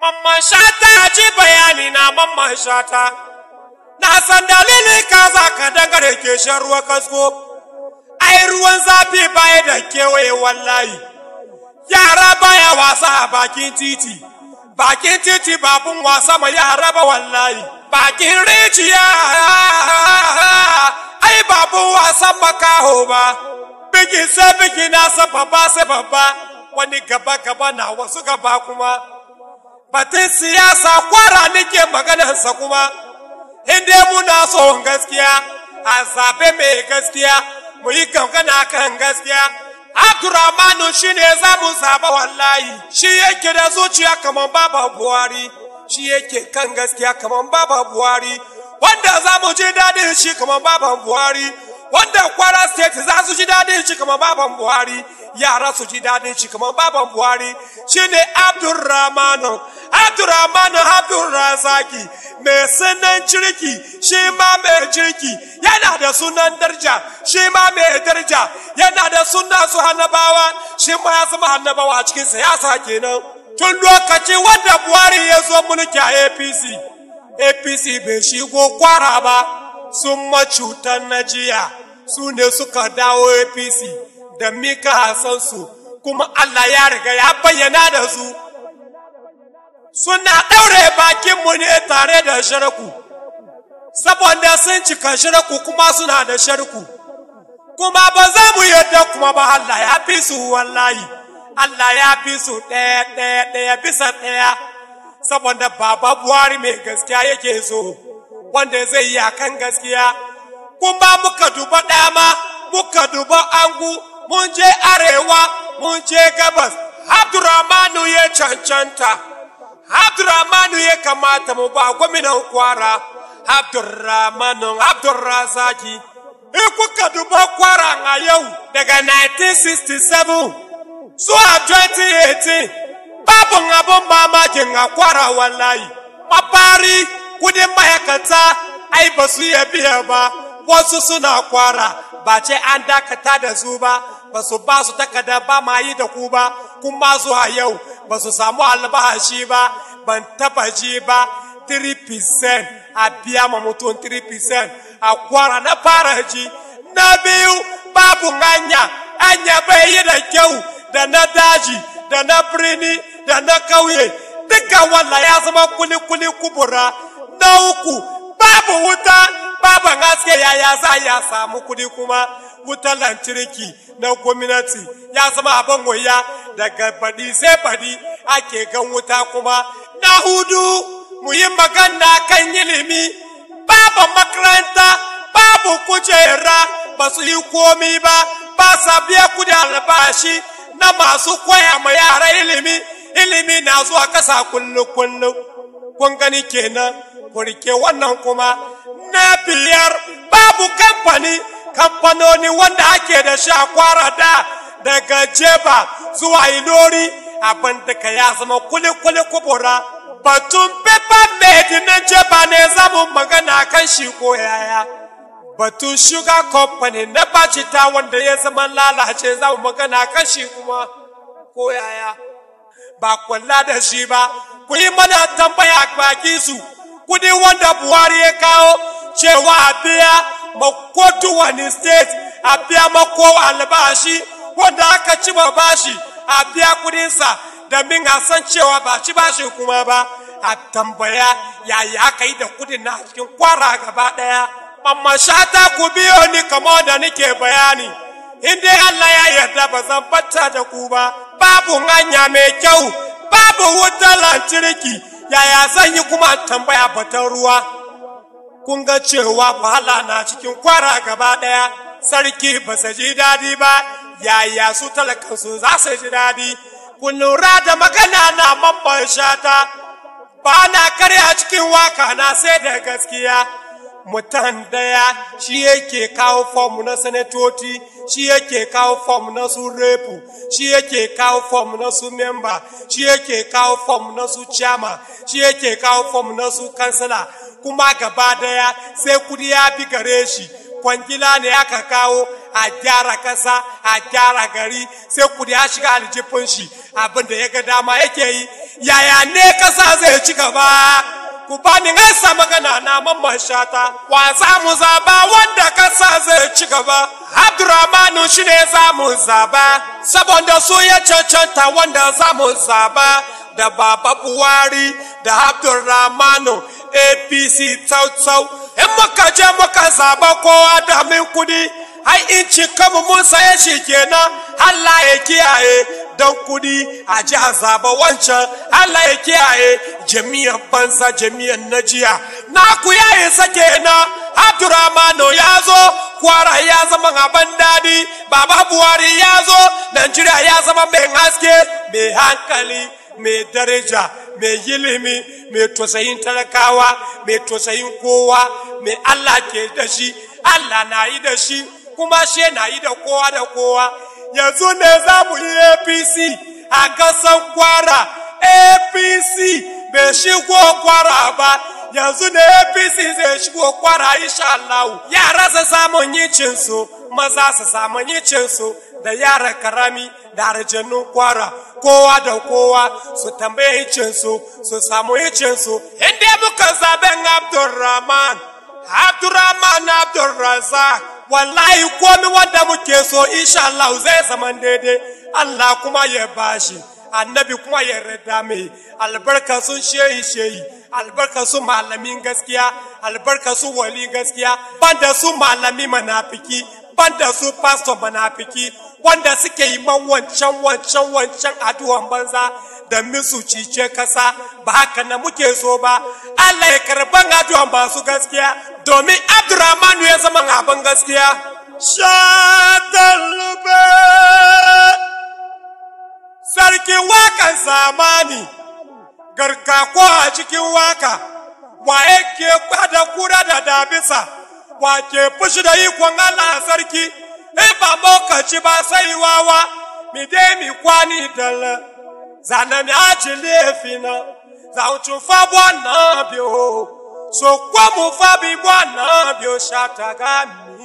Mamman shata ji bayani na mamman shata, na san dalili ka za ka dangare ke shan ruwa kasko, ai ruwan zafi baya da kewaye wallahi, yara baya wasa a bakin titi, bakin titi babun wasa ma yara ba wallahi, bakin rijiya ai babun wasan makaho ba, bigi sai bigi na sa babba sai babba, wani gaba gaba na wasu gaba kuma. batun siyasa kwara nake maganarsa kuma inda muna son gaskiya a zaɓe mai gaskiya mu yi gangana kan gaskiya abdurrahmanu shi ne za mu zaɓa wallahi shi yake da zuciya kamar baba buhari shi yake kan gaskiya kamar baba buhari wanda za mu ji daɗin shi kamar baba buhari wanda kwara state za su ji daɗin shi kamar baban buhari yara su ji daɗin shi kamar baban buhari shine abdurrahmanu abdurrahmanu abdurrazaki mai sunan jirki shi ma mai jirki yana da sunan darja shi ma mai darja yana da sunan su hannabawa shi ma ya zama hannabawa a cikin siyasa kenan tun lokaci wanda buhari ya zo mulki a apc apc bai shigo kwara ba sun macutan na jiya su ne suka dawo apc da mika hasansu kuma allah ya riga ya bayyana da su suna ɗaure bakinmu ne tare da shirku saboda sun cika shirku kuma suna da shirku kuma ba za mu yadda kuma ba allah ya fi su wallahi allah ya fi su ɗaya ɗaya ɗaya bisa ɗaya saboda baba buhari mai gaskiya yake so wanda zai yi akan gaskiya kuma muka duba dama muka duba angu mun je arewa mun je gabas abdurrahmanu ya cancanta abdurrahmanu ya kamata mu ba gwamnan kwara abdurrahmanu abdurrazaki in kuka duba kwara a yau daga 1967 zuwa 2018 babu abin mamakin a kwara wallahi mafari kudin ma'aikata ai ba su iya biya ba wasu suna kwara ba ce an dakata da su ba ba su ba su takarda ba ma yi da ku ba kuma zuwa yau ba su samu albahashi ba ban taba ji ba 3% a biya ma mutum 3% a kwara na fara ji na biyu babu hanya anya bai yi da kyau da na daji da na birni da na kauye duka wannan ya zama kuli-kuli kubura na uku babu wuta babu haske yaya za ya samu kudi kuma wutar lantarki na gwamnati ya zama abin waya daga baɗi sai baɗi ake gan wuta kuma na hudu mu yi magana kan ilimi babu makaranta babu kujera ba su yi komi ba ba sa biya kudi albashi na masu koya ma yara ilimi ilimi na zuwa kasa kullu-kullu kun gani kenan ku rike wannan kuma na biyar babu kamfani kamfanoni wanda ake da shi a kwara da daga jeba zuwa ilori abin da ka ya zama kuli-kuli kubura batun paper made na jeba ne zamu magana kan shi ko yaya batun sugar company na bacita wanda ya zama lalace zamu magana kan shi kuma ko yaya ba kwalla da shi ba ku yi mana tambaya baki su kudi wanda buhari ya kawo cewa a biya makotu wani state a biya mako albashi wanda aka ci ba bashi a biya kudinsa domin a san cewa ba ci bashi kuma ba a tambaya yaya aka yi da kudin na cikin kwara gaba daya amma shata ku biyo ni kama da nake bayani in dai Allah ya yarda ba zan batta da ku ba babu hanya mai kyau babu wutar lantarki yaya zan yi kuma tambaya batan ruwa kun ga cewa wahala na cikin kwara gaba ɗaya sarki ba su ji daɗi ba yaya su talakansu za su ji daɗi kun lura da magana na mamban shata ba na karya cikin waka na sai da gaskiya mutan daya shi yake kawo fom na sanatoci shi yake kawo fom na su repu shi yake kawo fom na su memba shi yake kawo fom na su chama shi yake kawo fom na su kansila kuma gaba daya sai kudi ya bi gare shi kwangila ne aka kawo a gyara kasa a gyara gari sai kudi ya shiga aljifin shi abin da ya ga dama yake yi yaya ne kasa zai ci gaba ku bani sa magana na mamman shata wa za mu zaba wanda kasa zai ci gaba abdurrahmanu shi ne za mu zaba saboda su ya cancanta wanda za mu zaba da baba buhari da abdurrahmanu apc tsau in muka je muka zaba kowa da min kudi ai in kanmu mun saye shi kenan Allah ya kiyaye don kudi a ji a zaba wancan Allah ya kiyaye jami'an banza jami'an na jiya na ku yayi sake na Abdurrahmanu ya zo kwara ya zama abin daɗi baba buhari ya zo Najeriya ya zama mai haske mai hankali mai daraja mai ilimi mai tosayin talakawa mai tosayin kowa mai Allah ke da shi Allah na yi da shi kuma shi na yi da kowa da kowa yanzu ne za mu yi apc a kasan kwara apc bai shigo kwara ba yanzu ne apc zai shigo kwara insha Allah yara su samun yicinsu maza su samun yicinsu da yara karami da arjannun kwara kowa da kowa su tambaye yicinsu su samu yicinsu inda muka zaben abdulrahman abdulrahman abdulrazak wallahi komi wanda muke so insha Allah zai zama daidai Allah kuma ya bashi annabi kuma ya rada mai albarka sun shehi shehi albarka su malamin gaskiya albarka su wali gaskiya banda su malami manafiki banda su pastor manafiki wanda suke yi man wancan wancan wancan addu'an banza da misu cice kasa ba haka na muke so ba Allah ya karban addu'an ba su gaskiya domin Abdurrahman ya zama abin gaskiya shatalube sarkin wakan zamani garkako a cikin waka wa yake kwada kura da dabisa wa ke fushi da ikon Allah sarki in ba mokaci ba sai wawa mi dai mi kwani dala zana mi aji lefina za uchu fa bwana bio so kwa mu fa bi bwana bio shata gami